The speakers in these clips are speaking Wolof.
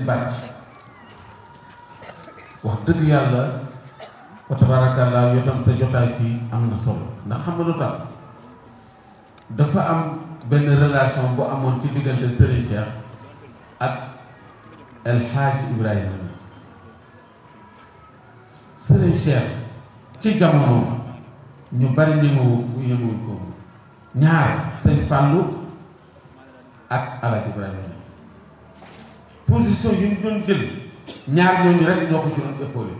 bàcc wax dëgg yàlla fa tabaarakallaa yow tam sa jotaay fii am na solo ndax xam nga lu tax dafa am benn relation bu amoon ci diggante Serigne Cheikh ak El Hadj Ibrahima Niass Serigne Cheikh ci jamono ñu bari ñemewu bu ñemewuñ ko ñaar sëñ Fallou ak El Hadj Ibrahima Niass position yi mu doon jël ñaar ñooñu rek ñoo ko jëloon épaulé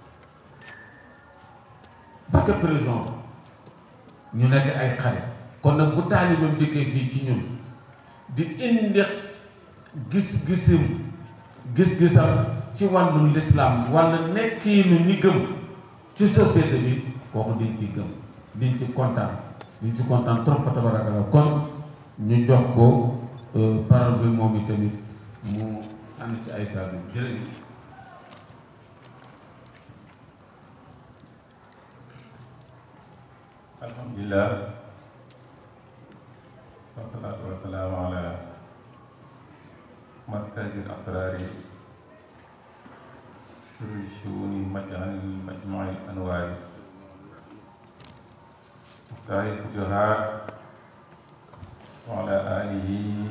parce que président ñu nekk ay xale kon nag bu taalibeem dikkee fii ci ñun di indi gis-gisim gis-gisam ci wàllu lislaam wala nekkiinu ñi gëm ci société bi kooku diñ ci gëm diñ ci kontaan diñ ci kontaan trop fa tabarakallah kon ñu jox ko parole bi moom itamit mu sànni ci ay kàddu jërëjëf alhamdulilah wasalaatu wasalaamu ala markazil asraari shuri shuuni majal majmuil anwaari muxtaari futuhaat wa ala alihi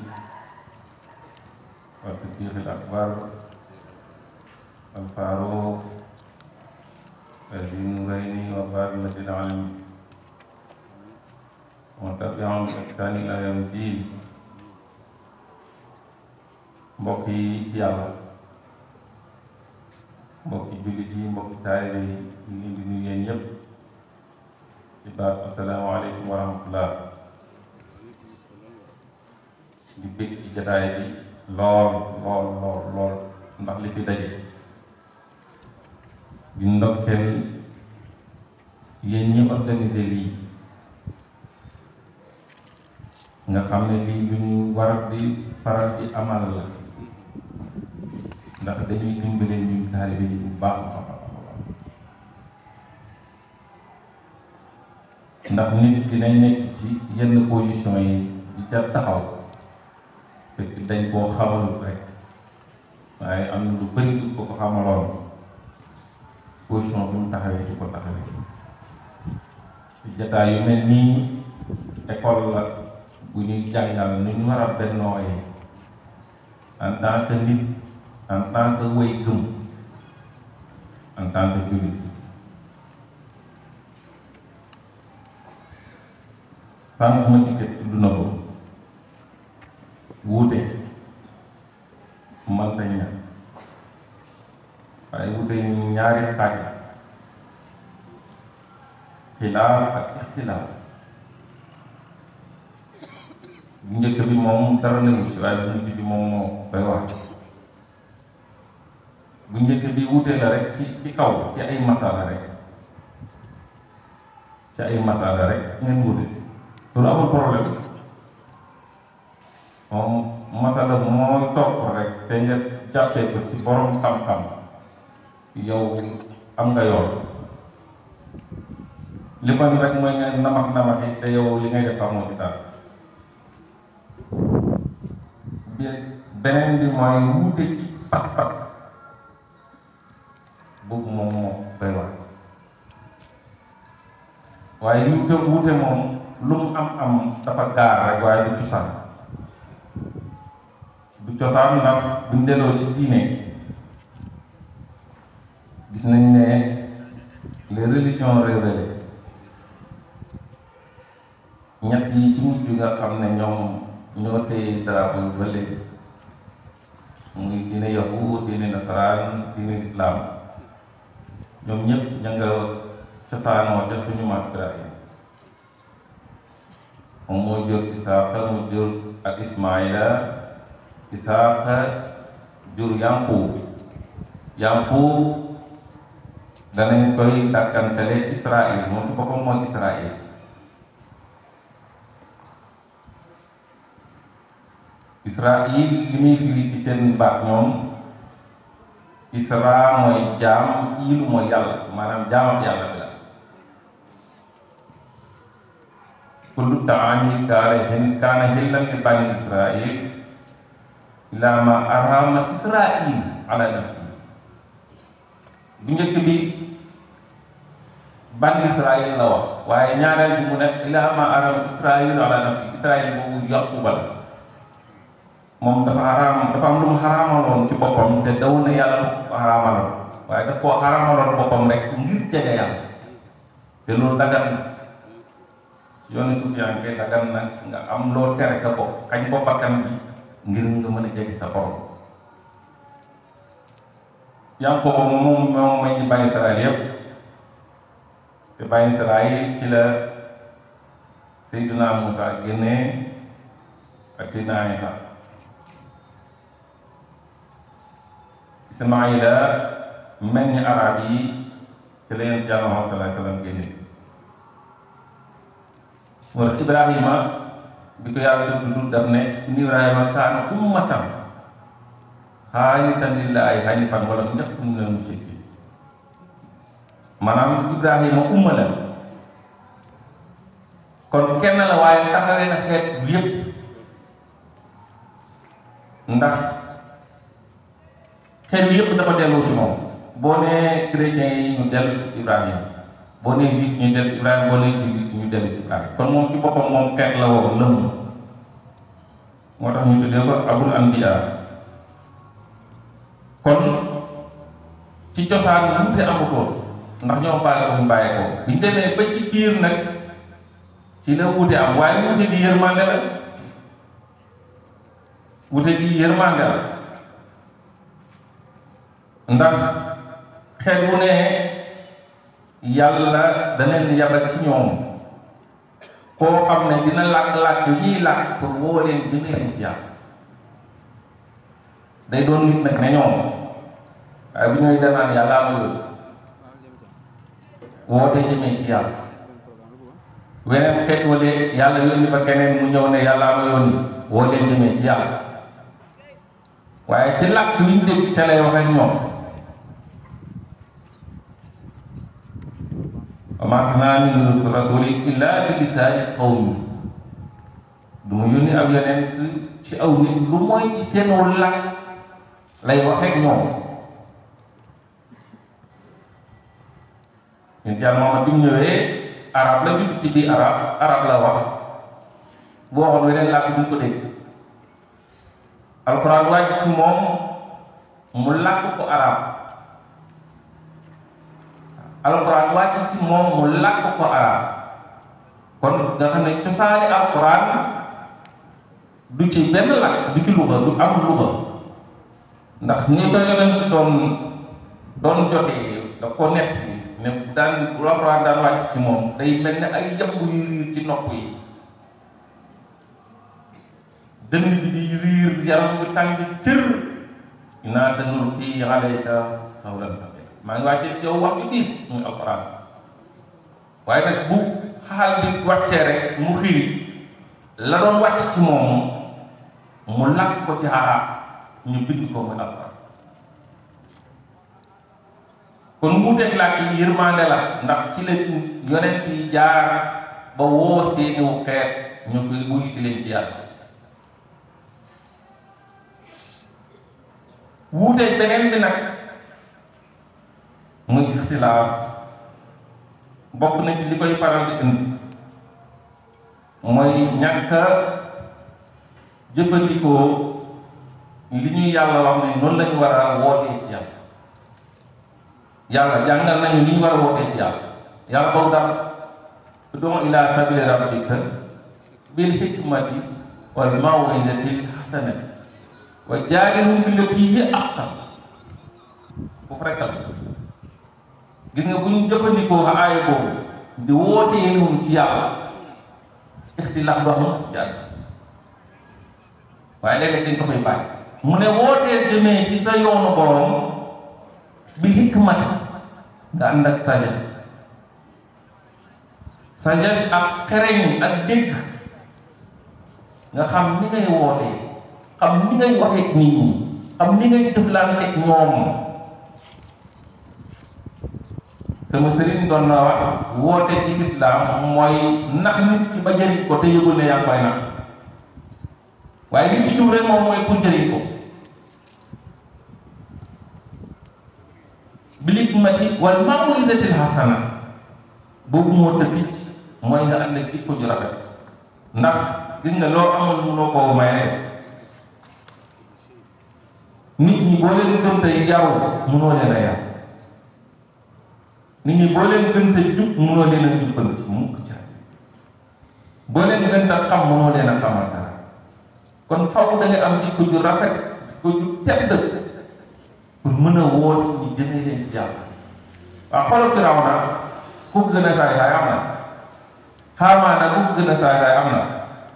wa siddiqil akbar al faaruq ذي النورين وفاطمة العلم وتبعهم بإحسان إلى يوم الدين mbokk yi ci yàlla mbokki jullit yi mbokki taalibe yi ñu ngi di nuyu yéen ñëpp ci baat asalaamaaleykum wa rahmatullah di bëgg ci jataay bi lool lool lool lool ndax li fi daje di ndokkeel yéen ñi organisé lii nga xam ne lii lu ñu war di faral di amal la ndax dañuy dimbale ñun taalibe yi bu baax a baax a baax ndax nit dina nekk ci yenn position yi di ca taxaw fekk dañ koo xamalut rek waaye am na lu bëri du ko ko xamaloon position bi mu taxawee di ko taxawee ci jataay yu mel nii école la bu ñuy jàngal nu ñu war a bennooyee en tant que nit en tant que way gëm en tant que jullit sànq ma dikkee tudd na ko wuute mënta ñàkk waaye wuute ñaari xaaj xilaaf ak ixtilaaf bu njëkk bi moom dara newu ci waaye bu mujj bi moom moo koy wax bu njëkk bi wute la rek ci ci kaw ci ay masala rek ci ay masala rek ngeen wute loolu amul problème moom masala mooy topp rek te nga jàppee ko ci borom xam-xam yow am nga yoon li man rek mooy nga namax namaxi te yow li ngay def amoo ci dara bi beneen bi mooy wuute ci pas-pas boobu moom moo doy wax waaye wuute wuute moom lu mu am am dafa gaar rek waaye du cosaan du cosaan ndax buñ delloo ci diine gis nañ ne les religions révélées ñett yi ci mujj nga xam ne ñoom ñoo téye drapeau yu ba léegi muy diine yahud diine nasaraan diine islam ñoom ñëpp ña nga cosaanoo ca suñu maam Ibrahima moom moo jur Isaaqa mu jur ak Ismaila Isaaqa jur Yanqub Yanqub danañ koy dàkkantale Israël moom ci boppam mooy Israël Israël li muy firi ci seen baat ñoom Isra mooy jaam iilu mooy yàlla maanaam jaam ak yàlla bi la kullu taami kaare hin kaana hillan li bani Israël ila ma arhama israil ala nafsi bu njëkk bi ban israil la wax waaye ñaareel bi mu ne ila ma arhama israil ala nafsi israil boobu yaquba la moom dafa xaraam dafa am lu mu xaraamaloon ci boppam te daw na yàlla lu ko xaraamaloon waaye daf koo xaraamaloon boppam rek ngir jege yàlla te loolu dagan na ci yoonu suuf yaa ngi dagan na nga am loo tere sa bopp xañ ko bakkan bi ngir nga mën a jege sa borom yaa ngi ko moom moom moom may ñu bàyyi Israël yépp te bàyyi Israël ci la Seydina Moussa génnee ak Seydina Isa Ismaïla mel ni arab yi ci la yonent Yàlla Muhammad sallallahu alayhi wa sallam génne moo tax Ibrahima bi ko yàlla tudd daf ne inna Ibrahima kaana ummatan qaanitan lillaahi haniifan wa lam yakun minal mushrikiin maanaam Ibrahima umma la kon kenn la waaye taxawee na xeet yépp ndax xeet yépp dafa dellu ci moom boo nee chrétiens yi ñu dellu ci Ibrahima boo nee juif ñu dellu ci Ibrahima boo nee jullit ñu dellu ci Ibrahima kon moom ci boppam moom xeet la woon lëmm moo tax ñu tuddee ko abul anbiya kon ci cosaan wuute amutoon ndax ñoo bàyyi ko ñu bàyyi ko bi ñu demee ba ci biir nag ci la wuute am waaye wuute bi yërmande la wuute bi yërmande la ndax xeet wu ne yàlla da leen yabal ci ñoom koo xam ne dina làkk-làkk ñiy làkk pour woo leen jëmee leen ci yàlla day doon nit nag ne ñoom waaye bu ñuy danaan yàlla ma yónni woote jëmee ci yàlla weneen xeet wala yàlla yónni fa keneen mu ñëw ne yàlla ma yónni woo leen jëmee ci yàlla waaye ci làkk wi ñu dégg ca lay wax ak ñoom wa maa arsalnaa min rasuulin illaa bi lisaani qawmi du mu yónni ab yonent ci aw nit lu mooy ci seenu làkk lay wax ak ñoom ñun yàlla moom bi mu ñëwee arab la judd ci biir arab arab la wax bu waxoon weneen làkk duñ ko dégg alxuraan wàcc ci moom mu làkk ko arab alxuraan wàcc ci moom mu làkk ko arab kon nga xam ne cosaani alxuraan du ci benn làkk du ci luga du am luga ndax ni ko yonent doon doon jotee da ko nett ne daan bu alxuraan daan wàcc ci moom day mel ne ay yamb yuy riir ci nopp yi dënn bi di riir yaram bi tàng cër inaa sanulqii alayka qawlan saqiila maa ngi wàccee ci yow wax ju diis muy alxuraan waaye nag bu xaal bi wàccee rek mu xiri la doon wàcc ci moom mu làkk ko ci arab ñu bind ko muy alxuraan kon wuuteeg làkk yi yërmande la ndax ci la yonent yi jaar ba woo seeniwu xeet ñu fi wuyu si leen ci yàlla wuuteeg beneen bi nag muy ixtilaaf bokk na ci li koy faral di indi mooy ñàkk a jëfandikoo li ñuy yàlla wax ne noonu lañu war a wootee ci yàlla yàlla jàngal nañu li ñu war a wootee ci yàlla yàlla boobu daal ud'u ila sabili rabbika bil hikmati wal maw'izati hasanati wa jaadilhum billatii hiya ahsan foofu rekk la gis nga bu ñu jëfandikoo aaya boobu di wootee noonu ci yàlla ixtilaaf du am ci àdduna waaye léeg-léeg dañ ko fay bàyyi mu ne wootee jëmee ci sa yoonu boroom bi hikmati nga ànd ak sagesse sagesse ak xereñ ak dégg nga xam ni ngay wootee xam ni ngay waxee nit ñi xam ni ngay jëflante ak ñoom sama sëriñ doon na wax woote ci lislaam mooy nax nit ki ba jëriñ ko te yëgul ne yaa ngi koy nax waaye li ci jub rek moom mooy pour jëriñ ko bil hikmati wal maw'izatil hasana boobu moo tëddi mooy nga ànd ak jikko ju rafet ndax gis nga loo amul mënoo koo maye nit ñi boo leen gën tey yaru mënoo leen a yar nit ñi boo leen gën tey jub mënoo leen a jubbanti mukk ca boo leen gën a xam mënoo leen a xamal dara kon faw da nga am jikko ju rafet jikko ju tedd pour mën a woote ñi jëmee leen ci yàlla waaw xoolal Firawna ku ko gën a saay saay am na Haamaana ku ko gën a saay saay am na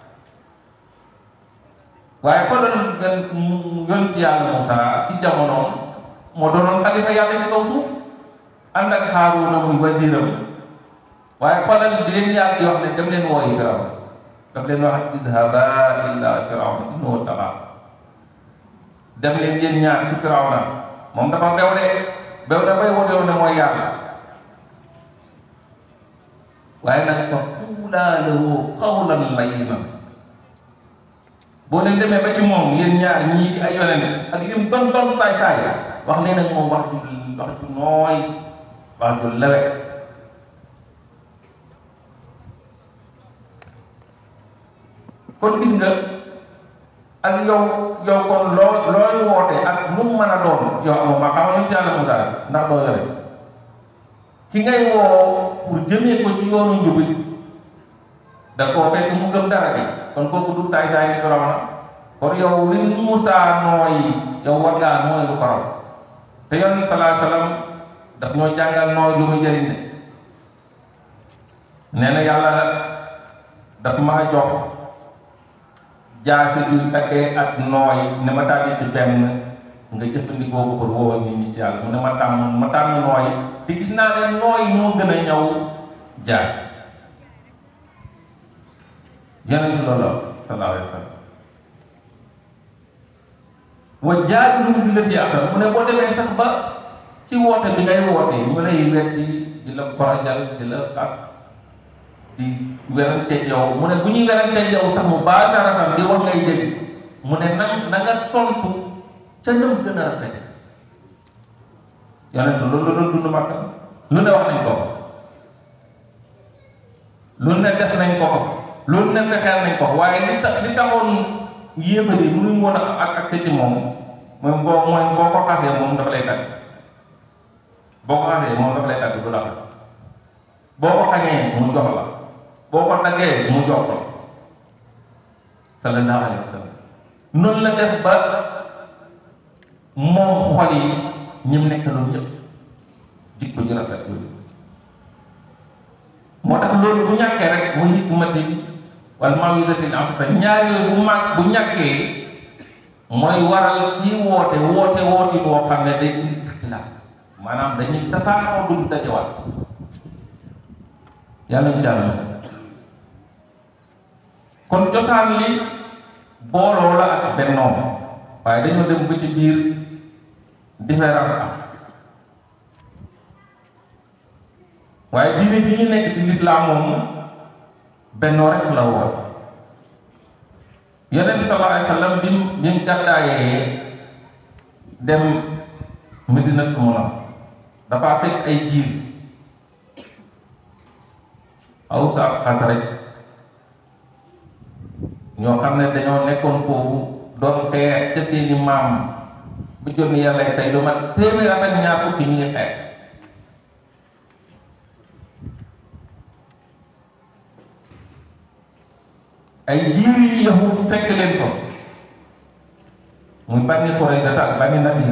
waaye xoolal ngeen yoon ci yàlla Moussa ci jamonoom moo doonoon xalifa yàlla ci kaw suuf ànd ak Haaruna muy wasiiram waaye xoolal bi leen yàlla di wax ne dem leen wooyi Firawna daf leen wax izhaba illa Firawna innahu tagaa dem leen yéen ñaar ci Firawna moom dafa bew de bew da bay wotewu ne mooy yàlla waaye nag fa quulaa lahu qawlan layyinan boo leen demee ba ci moom yéen ñaar ñii di ay yonent ak lim don don saay saay wax ne nag moom wax ju wax ju nooy wax ju lewet kon gis nga ak yow yow kon loo looy woote ak lu mu mën a doon yow amoo ma xam ci yàlla Musaa ndax doo yonent ki ngay woo pour jëmee ko ci yoonu njubit da koo fekk mu gëm dara bi kon kooku du saay saay ni ko raw na kon yow li Musaa nooy yow war ngaa nooy lu ko raw te yonent salaa salaam daf ñoo jàngal nooy lu muy jëriñ de nee na yàlla daf maa jox jaasi juy takkee ak nooy ne ma tànn ci benn nga jëfandikoo ko pour woo nit ñi ci yàlla mu ne ma tàmm ma tànn nooy te gis naa ne nooy moo gën a ñëw jaasi yonent loolu sallallahu alayhi wa sallam wa jaadilhum billatii ahsan mu ne boo demee sax ba ci woote bi ngay woote ñu lay weddi di la korojal di la xas di weranteeg yow mu ne bu ñuy weranteeg yow sax mu baasaratan di wax ngay dégg mu ne na na nga tontu ca nam gën a rafete yonent loolu la doon dund Makka lu ne wax nañ ko lu ne def nañ ko ko loolu ne fexeel nañ ko waaye li tax li taxoon yéefar yi mënuñ woon a ak ak ci moom mooy boo mooy boo ko xasee moom dafa lay tagg boo ko xasee moom dafa lay tagg du la xas boo ko xañee mu jox la boo ko taggee mu jox la sallallahu alayhi wa sallam noonu la def ba moom xol yi ñim nekk loolu ñëpp jikko ju rafet yooyu moo tax loolu bu ñàkkee rek mu hikmati bi wala mawisatil asata ñaar yooyu bu mag bu ñàkkee mooy waral kii woote woote woote boo xam ne day indi ixtilaaf maanaam dañuy tasaaroo duñ dajewaat yàlla insha allah musa kon cosaan li booloo la ak bennoo waaye dañoo dem ba ci biir différence am waaye diine bi ñu nekk ci lislaam moom bennoo rek la woon yonent sallallahu alayhi wa sallam bi mu bi mu gàddaayee dem Madinatu Munawwara dafa fekk ay jiir Aws ak Xasraj ñoo xam ne dañoo nekkoon foofu doon xeex ca seeni maam bu jot ni yàlla tey lu mat téeméer ak ñaar fukki ñu ngi xeex ay jiiri yi yahud fekk leen fa muy bànni Quraysata ak bànni Nadir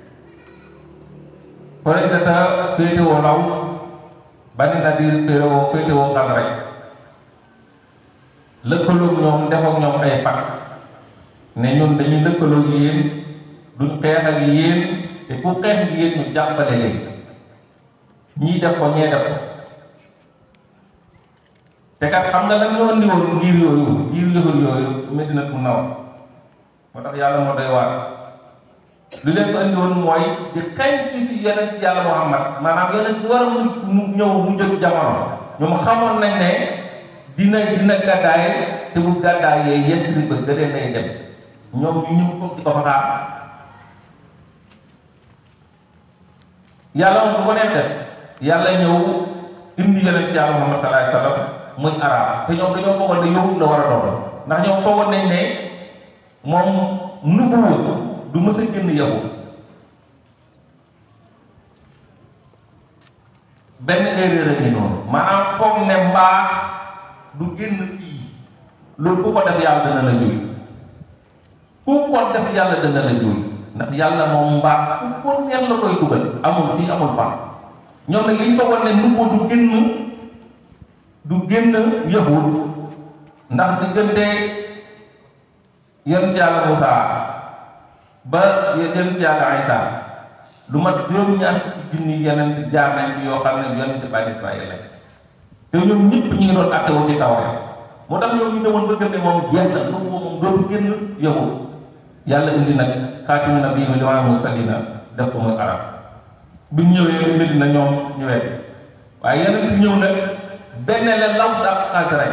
Quraysata féetewoo Aws bànni Nadir féetewoo féetewoo Xasraj lëkkaloog ñoom def ak ñoom ay pacte ne ñun dañuy lëkkaloog yéen duñ xeex ak yéen te ku xeex ak yéen ñu jàppale leen ñii def ko ñee def ko te kat xam nga lan ñoo indi woon ngir yooyu ngir yëfër yooyu Medina Munawwara moo tax yàlla moo doy waar lu leen ko indi woon mooy di xeeñ ci si yonent yàlla Muhammad maanaam yonent bi war a mu ñëw mu jëg jamono ñoom xamoon nañ ne dina dina gàddaay te bu gàddaayee Yesrib ba gëlee lay dem ñoom ñu ñëw ko di ko fa xaar yàlla moom bu ko neex def yàlla ñëw indi yonent yàlla Muhammad sallallahu alayhi wa sallam muy arab te ñoom dañoo foogoon ne yahud la war a doon ndax ñoom foogoon nañ ne moom nubuwa du mës a génn yahud benn erreur a ngi noonu maanaam foog ne mbaa du génn fii loolu ku ko def yàlla dana la juy ku ko def yàlla dana la juy ndax yàlla moom mbaa fu ko neex la koy dugal amul fii amul fan ñoom nag li ñu foogoon ne nubuwa du génn du génn yahud ndax diggante yonent yàlla Musaa ba yonent yàlla Isa lu mat juróom-ñaar fukki junni yonent jaar nañ bi yoo xam ne yonent bani Israël la te ñoom ñëpp ñu ngi doon àtte woo ci taw rek moo tax ñoom ñu demoon ba gëm ne moom jeex na lu moom dootu génn yahud yàlla indi nag xaatimu nabii wa imaamul mursaliina def ko muy arab bi ñu ñëwee mbir na ñoom ñu wet waaye yonent ñëw nag benn la law sa ak xaaj rek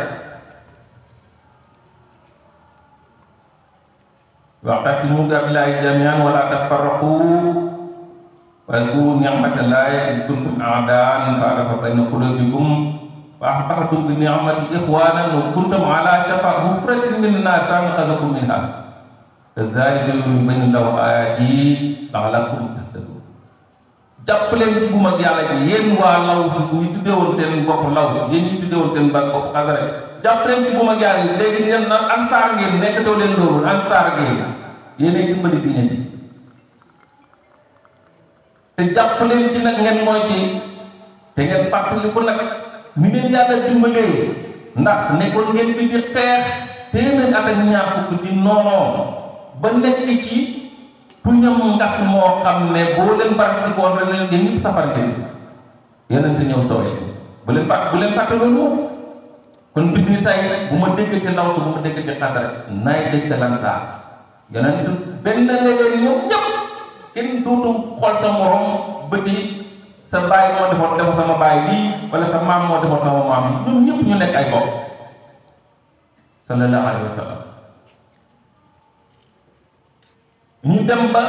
wa'tasimu billahi jami'an wa la tafarraqu واذكروا نعمة الله إذ كنتم أعداء فألف بين قلوبكم فأصبحتم بنعمة إخوانا وكنتم على شفا حفرة من النار فأنقذكم منها كذلك يبين الله آياته لعلكم تهتدون jàpp leen ci bu mag yàlla ji yéen waa law si bu ñu tuddee woon seen bopp law si yéen ñu tuddee woon seen ba bopp xasare jàpp leen ci bu mag yàlla ji léegi ngeen na ansaar ngeen nekkatoo leen loolu ansaar ngeen yéenay dimbali diine ji te jàpp leen ci nag ngeen mooy ci te ngeen fàttali ko nag ni ngeen yàlla dimbalee ndax nekkoon ngeen fi di xeex téeméer at ak ñaar fukk di noonoo ba nekk ci tuñam ngas moo xam ne boo leen barasti koon rek leen ngeen ñëpp safar ngeen yeneen te ñëw sowee bu leen fàtt bu leen fàtte loolu kon bis ni tey bu ma dégg ci ndaw si bu ma dégg ci xas rek naay dégg lan saa yeneen benn léeg-léeg ñoom ñëpp kenn dootu xool sa morom bëti sa baay moo defoon defu sama baay lii wala sa maam moo defoon sama maam lii ñun ñëpp ñu nekk ay bopp sallallahu alayhi wa sallam ñu dem ba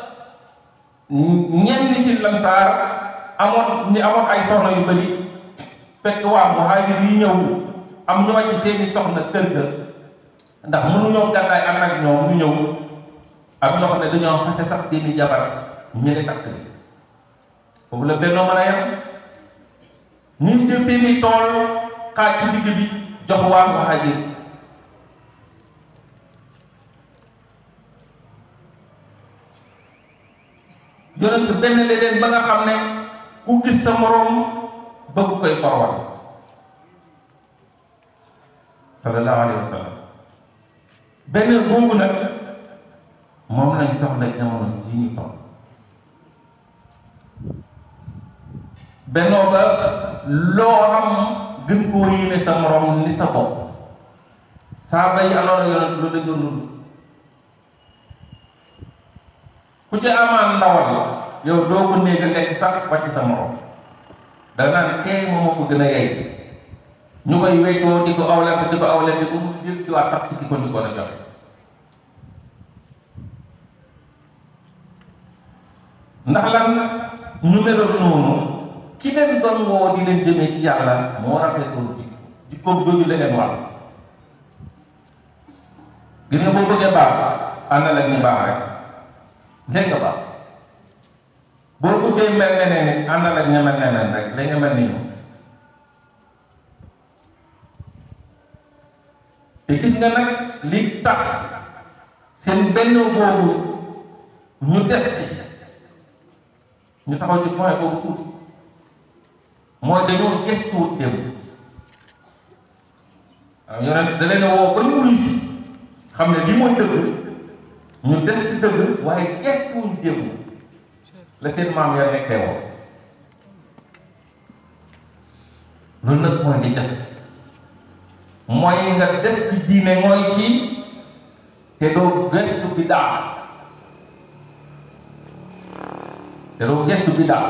ñenn ci lansaar amoon ñi amoon ay soxna yu bëri fekk waa muhaajir yi ñëw am ñu wàcc seeni soxna kër ga ndax mënuñoo gàddaay ànd ak ñoom ñu ñëw ak ñoo xam ne dañoo fase sax seeni jabar ñu ne takk ni foofu la bennoo mën a yem ñu jël seeni tool xaaj ci digg bi jox waa muhaajir yonent benn leen ba nga xam ne ku gis sa moroom bëgg koy forwal sallallahu alayhi wa sallam benn boobu nag moom lañ soxla jamono ji ñu toll bennoo ba loo xam gën koo yéene sa moroom ni sa bopp saa bay anoona yonent loolu lañ doon dund ku ci amaan ndawal yow doo ko néega lekk sax wàcc sa morom da naan kee moo ko gën a yey ñu koy weccoo di ko awlent di ko awlent di ko mu jël si waat sax ci ki ko ñu ko a joxe ndax lan ñu meloon noonu ki leen doon woo di leen jëmee ci yàlla moo rafetoon jikko jikkoom jooju la leen war gis nga boo bëggee baax àndal ak ñi baax rek nekk nga baax boo bëggee mel neneen nit àndal ak ña mel neneen rek la nga mel ni ñoom te gis nga nag li tax seen benn boobu ñu des ci ñu taxaw ci point boobu tuuti mooy dañoo gestuwut dem waaw yonent da leen woo ba ñu wuyu si xam ne li mooy dëgg ñu des ci dëgg waaye gestuwuñ démb la seen maam ya nekkee woon loolu nag mooy li jafe mooy nga des ci diine mooy ci te doo gestu bi daal te doo gestu bi daal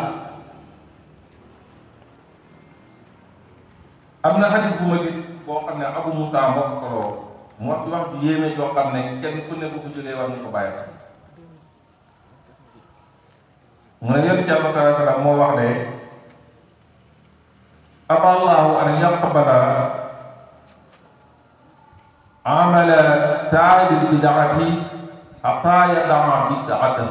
am na xadis bu ma gis boo xam ne Abu Moussa moo ko soloo mu wax wax ju yéeme joo xam ne kenn ku ne bu ko jëlee war nga ko bàyyi xel mu ne yonent Yàlla sallallahu alayhi wa sallam moo wax ne aballahu an yaqbala amala saahibil bidaati hatta yadaa bidaata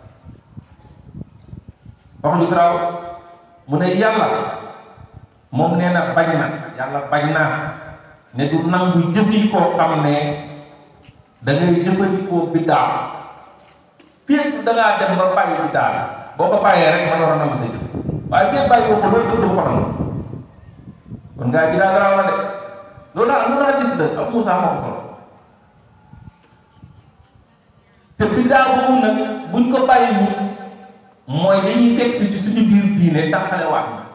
wax ju garaaw mu ne yàlla moom nee na bañ na yàlla bañ na ne du nangu jëfi koo xam ne da ngay jëfandikoo biddaa fii da ngaa dem ba bàyyi biddaa boo ko bàyyee rek ma door a nangu sa jëf waaye fii bàyyi boo ko loolu jëf du ko nangu kon ngaa biddaa garaaw na de loolu daal mun naa gis de ak Moussa moo ko solo te biddaa boobu nag buñ ko bàyyi bu mooy dañuy fekk si ci suñu biir diine tàqale waat na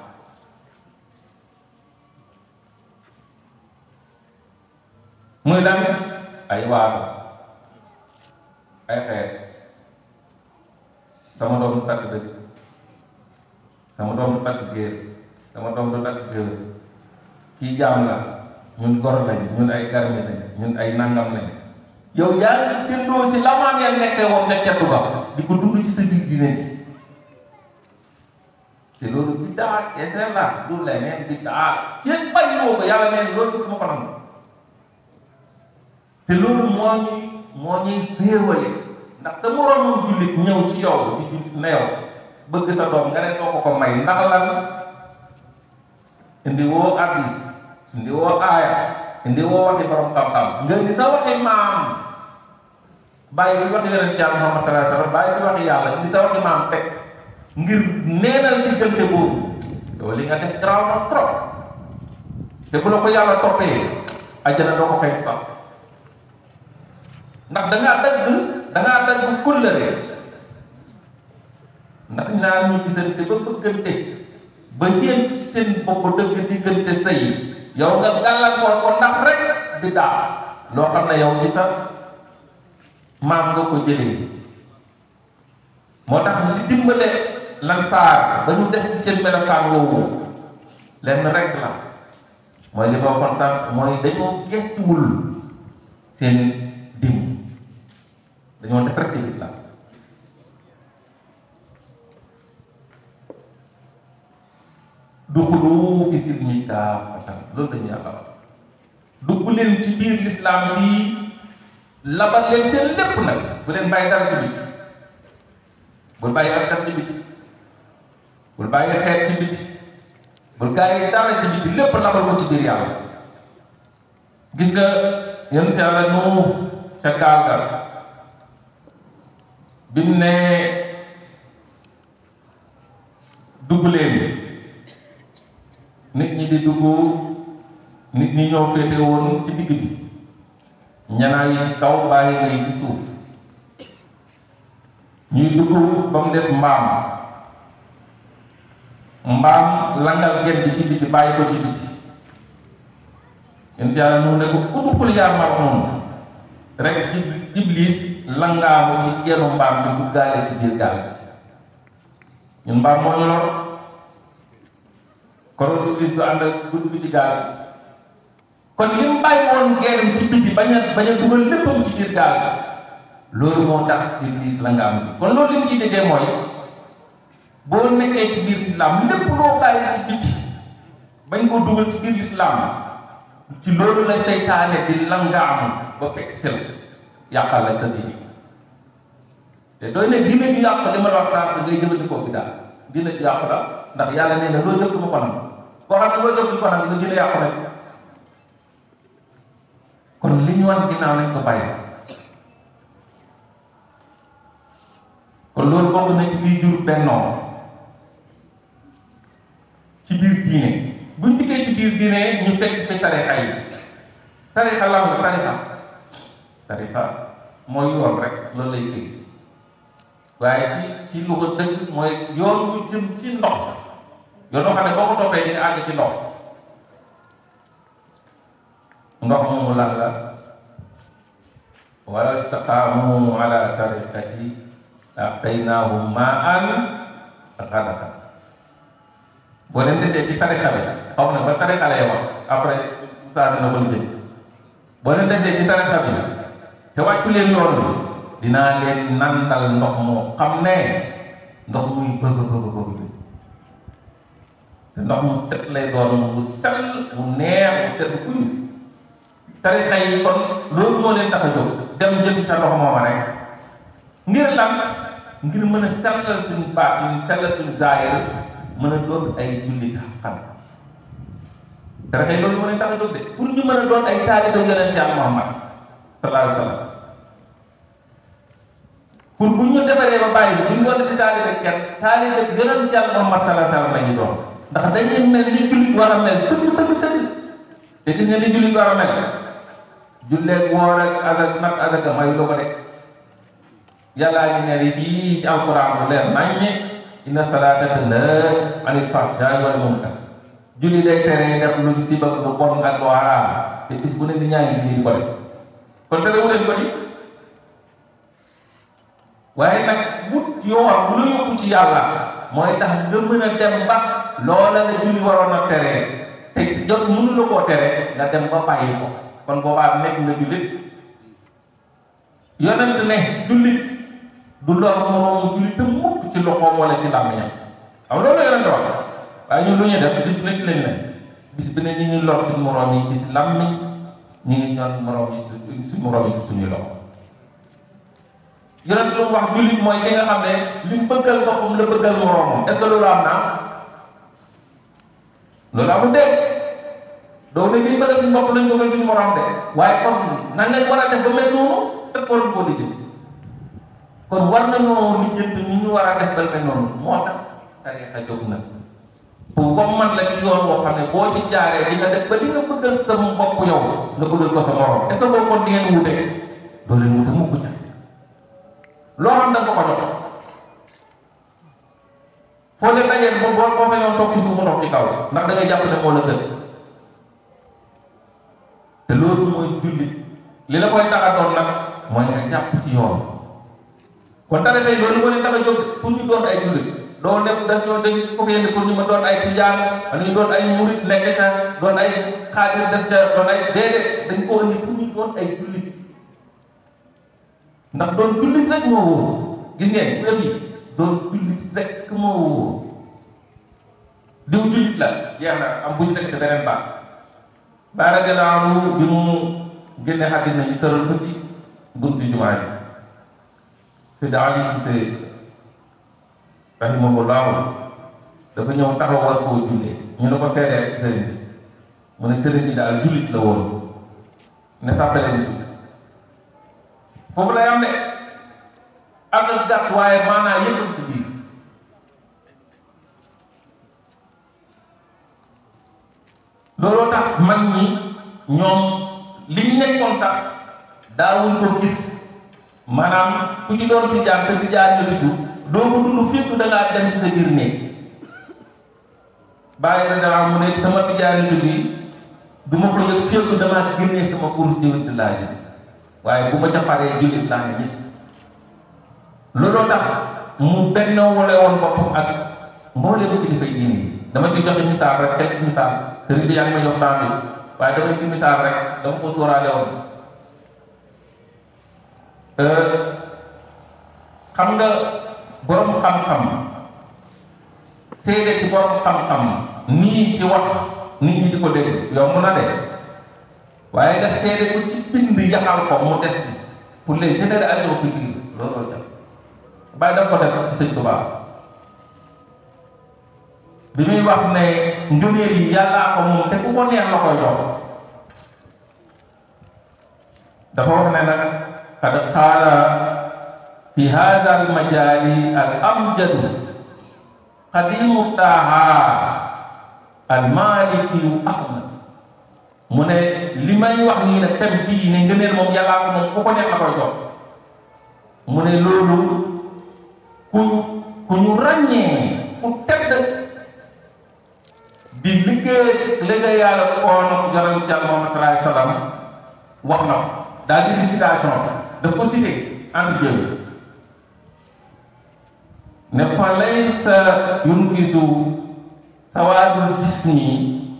muy lan ay waaso ay xeet sama doom du takk dëgg sama doom du takk géer sama doom du takk géer kii jaam la ñun gor lañ ñun ay garmi lañ ñun ay nangam lañ yow yaa ngi delloo si la maa ngeen nekkee woon ne ceddu ba di ko dund ci sa biir diine ji te loolu biddaa kese la du leneen biddaa yéen bañ woo ko yàlla nee na loolu def ma ko nangu te loolu moo ñuy moo ñuy féewale ndax sa moroomam jullit ñëw ci yow di jullit na yow bëgg sa doom nga ne doo ko ko may ndax lan indi woo addis indi woo aaya indi woo waxi borom xam-xam nga indi sa waxi maam bàyyi bi waxi yonent Yàlla Muhammad sallallahu alayhi wa sallam bàyyi bi waxi yàlla indi sa waxi maam teg ngir neenal diggante boobu yow li nga def garaaw na trop te bu la ko yàlla toppee ajjana doo ko fekk sax ndax dangaa dagg dangaa dagg kóllëre ndax ñaar ñu gisante ba bëggante ba seen seen bopp dëgg diggante sëy yow nga gàllankoor ko ndax rek di daa loo xam ne yow ci sa maam nga ko jëlee moo tax li dimbale lan saar ba ñu des ci seen melokaan woowu lenn rek la mooy li ma waxoon sax mooy dañoo gestuwul seen dim dañoo def rek ci lislaam duxulu fi silmi kaafatan loolu dañu yàlla wax dugg leen ci biir lislaam bi labal leen seen lépp nag bu leen bàyyi dara ci biti bul bàyyi askan ci biti bul bàyyi xeet ci biti bul bàyyi dara ci biti lépp labal ko ci biir yàlla gis nga yonent yàlla nu ca gaal ga bi mu ne dugg leen nit ñi di dugg nit ñi ñoo féete woon ci digg bi ñanaa yi ci kaw bàyyi ngay ci suuf ñuy dugg ba mu des mbaam mbaam langal gen bi ci biti bàyyi ko ci biti yonent yàlla nu ne ko udukul yaa marmoon rek iblis langaamu ci genu mbaam bi duggaale ci biir gaal bi ñun mbaam moo ñu lor koroon iblis du ànd ak du dugg ci gaal bi kon li mu bàyyi woon genam ci biti bañ a bañ a dugal léppam ci biir gaal bi loolu moo tax iblis langaamu ci kon loolu li mu ciy déggee mooy boo nekkee ci biir lislaam lépp loo bàyyi ci biti bañ koo dugal ci biir lislaam ci loolu la seytaane di langaamu ba fekk sel yàqal la sa diine te doy ne diine ju yàq li ma la wax sànq ngay jëfandikoo bi daal diine ju yàq la ndax yàlla nee na loo jëf du ma ko nangu koo xam ne loo jëf du ko nangu nga diine yàqu na kon li ñu wan ginnaaw nañ ko bàyyi kon loolu bokk na ci liy jur bennoo ci biir diine buñ dikkee ci biir diine ñu fekk fi tarixa yi tarixa lan la tarixa tarixa mooy yoon rek loolu lay firi waaye ci ci lu ko dëgg mooy yoon wu jëm ci ndox yoon woo xam ne boo ko toppee di nga àgg ci ndox ndox moomu lan la wala istaqaamu ala tariqati asqaynaahum maan ghadaqa boo leen desee ci tariqa bi xaw na ba tariqa lay wax après saa dina ko jëm boo leen desee ci tariqa bi te wàccu leen yoon bi dinaa leen nandal ndox moo xam ne ndox muy bëgg bëgg bëgg te ndox mu set lay doon mu sell mu neex mu set bu kuñ tarixa yi kon loolu moo leen tax a jóg dem jëti ca ndox mooma rek ngir lan ngir mën a sellal suñu baat yi sellal suñu zaahir mën a doon ay jullit xam tarixa yi loolu moo leen tax a jóg de pour ñu mën a doon ay taalibe yonent Yàlla Muhammad sallallahu alayhi wa sallam pour bu ñu defaree ba bàyyi bu ñu doon di taalibe kenn taalibe yonent Yàlla Muhammad sallallahu alayhi wa sallam la ñu doon ndax dañuy mel ni jullit war a mel dëgg dëgg dëgg te gis nga ni jullit war a mel julleeg woor ak azak nag azaka mayu doo ko de yàllaa ngi ne li fii ci alquran bu leer nañ ñi inna salaata tanhaa anil fahshaa'i wal munkar julli day tere def lu sibak lu bon ak lu haram te bis bu ne ni ñaa ngi julli di ko def kon tere wu leen ko ni waaye nag wut yoon bu la yóbbu ci yàlla mooy tax nga mën a dem ba loola la julli waroon a teree te jot mënu la koo tere nga dem ba bàyyi ko kon boobaa nekk nga jullit yonent ne jullit du lor moroomu jullit te mukk ci loxoom wala ci làmmiñam xam loolu la yonent wax waaye ñun lu ñuy def bis bu nekk lañ ne bis bi ne ñu ngi lor suñu moroom yi ci làmmiñ ñu ngi ñoon moroom yi su suñu moroom yi ci suñuy loxo yonent lu mu wax jullit mooy ki nga xam ne li mu bëggal boppam la bëggal moroomam est-ce que loolu am na loolu amul dégg doo ne li ñu bëggal suñu bopp lañ bëggal suñu moroom de waaye kon nan lañ war a def ba mel noonu te waruñ koo lijjanti kon war nañoo lijjanti ni ñu war a def ba mel noonu moo tax tariixa jóg na pour comme man la ci yoon boo xam ne boo ci jaaree di nga def ba li nga bëggal sa bopp yow nga bëggal ko sa moroom est-ce que boobu kon di ngeen wute doo leen wute mukk ca loo xam da nga ko jox foo leen dajee moom boo boo sañoon toog ci suuf mu toog ci kaw ndax da ngay jàpp ne moo la gën te loolu mooy jullit li la koy tax a doon nag mooy nga jàpp ci yoon kon dara tey loolu moo leen tax a jóg pour ñu doon ay jullit doo def dañoo dañ ko fi indi pour ñu ma doon ay tijaan wala ñu doon ay murit nekk ca doon ay xaatir des ca doon ay déedéet dañ ko indi pour ñu doon ay jullit ndax doon jullit rek moo wóor gis ngeen yëf yi doon jullit rek moo wóor diw jullit la jeex na am bu ñu nekk te beneen baat baara gannaaw bi mu génne àddina ñu tëral ko ci buntu jumaa ji fi daali si see rahimahullahu dafa ñëw taxaw war koo jullee ñu ne ko seedeel ci sëriñ bi mu ne sëriñ bi daal jullit la woon ne sàppale ni foofu lay am de am na gàtt waaye maanaa yëpp ci biir looloo tax mag ñi ñoom li ñu nekkoon sax daawuñ ko gis maanaam ku ci doon tijaan sa tijaan la tudd doo ko dund fépp da ngaa dem ci sa biir néeg bàyyi na dara mu ne sama tijaan tudd yi du ma ko yëg fépp damaa génnee sama kurus di wëdd laaj waaye bu ma ca paree jullit laa ne ñëpp looloo tax mu benn wale woon boppam ak mbooleem kilifa yi diine yi dama ci joxe misaal rek teg misaal sëriñ bi yaa ngi may jox temps bi waaye dama ci misaal rek dama ko sóoraale woon xam nga borom xam-xam seede ci borom xam-xam nii ci wax nit ñi di ko dégg yomb na de waaye nga seede ko ci bind yaxal ko mu des bi pour les générations futures looloo jàpp bàyyi daf ko def ci sëñ Tuubaa bi muy wax ne ngëneel yi yàllaa ko moom te ku ko neex la koy jox dafa wax ne nag qad qaala fi hada al majaali al amjadu qadimu taaha al malikiyu ahmad mu ne li may wax nii nag thème bii ne ngëneel moom yàllaa ko moom ku ko neex la koy jox mu ne loolu ku ñu ku ñu ràññee ku tedd di liggéey liggéey yàlla koon jaral ci Muhammad sallallahu alayhi wa sallam wax na ko daal di citation daf ko cité entre jël ne fa lay sa yun gisu sawaadul gis nii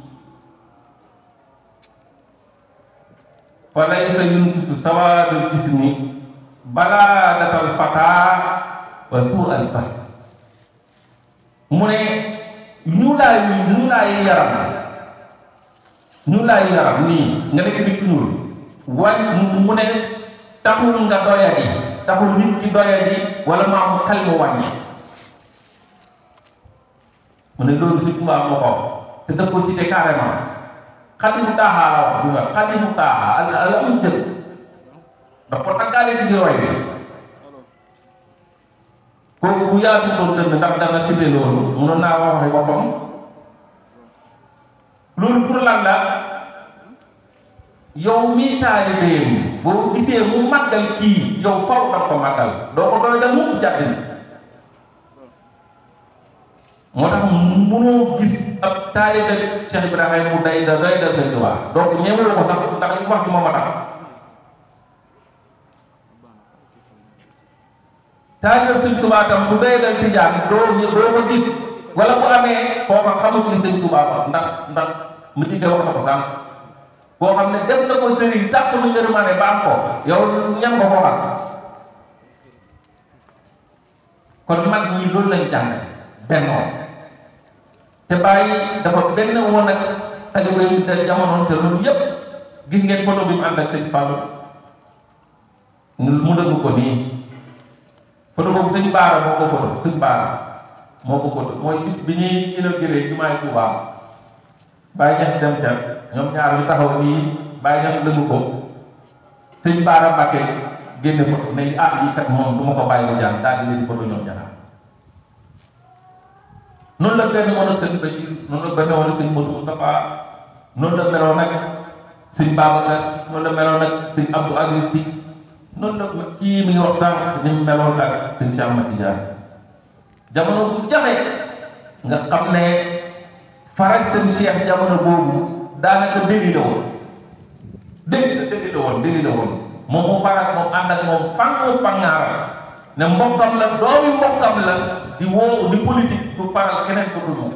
fa lay sa yun gisu sawaadul gis nii balaa datal fataa wa suu al fahm mu ne ñu laay ñu laay yaram ñu laay yaram nii nga nekk nit ku ñuul wañ mu ne taxul nga doyadi taxul nit ki doyadi wala maamu xel mu wàññi mu ne loolu si tubaab moo ko te daf ko cité carrément xadimu taaxaa la wax du nga xadimu taaxaa al al am jël daf ko taggaale ci biir way bi kooku bu yaatu doon dënn ndax danga cité loolu mënoon naa wax waxi boppam loolu pour lan la yow mii taalibeem boo gisee mu màggal kii yow faw xam ko màggal doo ko doy dal mukk jàddina moo tax mënoo gis ab taalibe Cheikh Ibrahima mu day da doy dal Sëñ Tuubaa donc ñemewoo ko sax ndax li wax ci moom a tax taalibe Sëñ Tuubaa tam bu doy dal tijaan doo doo ko gis wala bu amee kooka xamatu ni Sëñ Tuubaa ba ndax ndax mu ci wax na ko sànq boo xam ne def na ko sëriñ sàkk lu ngërëmaane ba am ko yow ñam nga ko xas kon mag ñi loolu lañ jàng bennoo te bàyyi dafa benn woon ak taalibe yi de jamono te loolu yépp gis ngeen photo bi mu ànd ak sëñ Fallou mu dëgg ko nii photo boobu sëñ Baara moo ko photo sëñ Baara moo ko photo mooy bis bi ñuy inauguré jumaay Tuubaa Baye Niass dem ca ñoom ñaar ñu taxaw nii Baye Niass lëngu ko sëñ Baara Mbàkke génne photo ne ah lii kat moom du ma ko bàyyi mu jàng daal di leen photo ñoom ñaar noonu la benn woon ak sëñ Bachir noonu la benn woon ak sëñ Modou Moustapha noonu la meloon ak sëñ Babacar Si noonu la meloon ak sëñ Abdou Aziz Si noonu la kii mi ngi wax sànq ni mu meloon ak sëñ Cheikh Ahmad Tidiane jamono bu jafe nga xam ne farag seen cheikh jamono boobu daanaka dëgg la woon dëgg dëgg la woon dëgg la woon moom mu farag moom ànd ak moom fànn fàngaara ne mbokkam la doomi mbokkam la di woo di politique du faral keneen ko dul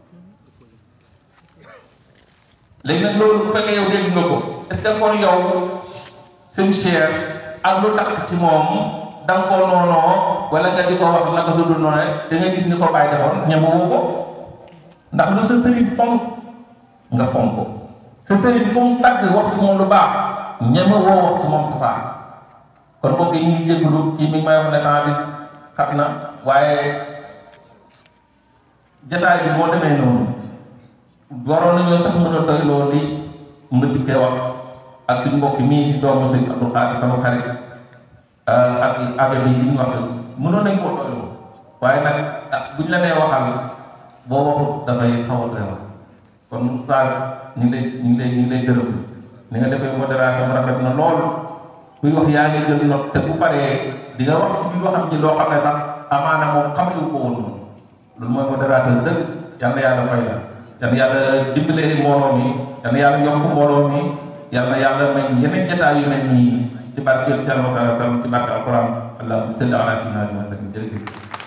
léegi nag loolu bu fekkee yow dégg nga ko est-ce que kon yow seen cheikh ak lu takk ci moom da nga koo noonoo wala nga di ko wax naka su dul noonu rek da nga gis ni ko bàyyi defoon ñemewoo ko ndax lu sa sëriñ fonk nga fonk ko sa sëriñ ku mu tagg wax ci moom lu baax ñeme woo wax ci moom safaan kon mbokk yi ñu ngi jégalu kii mi ngi may wax ne temps bi xat na waaye jataay bi moo demee noonu waroon nañoo sax mën a doy loolu li mu dikkee wax ak suñ mbokk mii di doomu sëñ Abdou Khadre sama xarit ak abe bi li ñu wax mënoon nañ koo doyloo waaye nag buñ la nee waxal boo waxut dafay xaw a doy wax kon oustaz ñu ngi lay ñu ngi lay ñu ngi lay gërëm ni nga defee modération rafet na lool kuy wax yaa ngi jël note te bu paree di nga wax ci biir waxam ji loo xam ne sax amaana moom xamuñu ko woon moom loolu mooy modérateur dëgg yal na yàlla fay la yal na yàlla dimbalee mbooloo mi yal na yàlla yokk mbooloo mi yal na yàlla may yeneen jotaay yu mel nii ci barkeel ci Yàlla sallallahu alayhi wa sallam ci barke alquran allahumma salli ala sayyidina wa sallam jërëjëf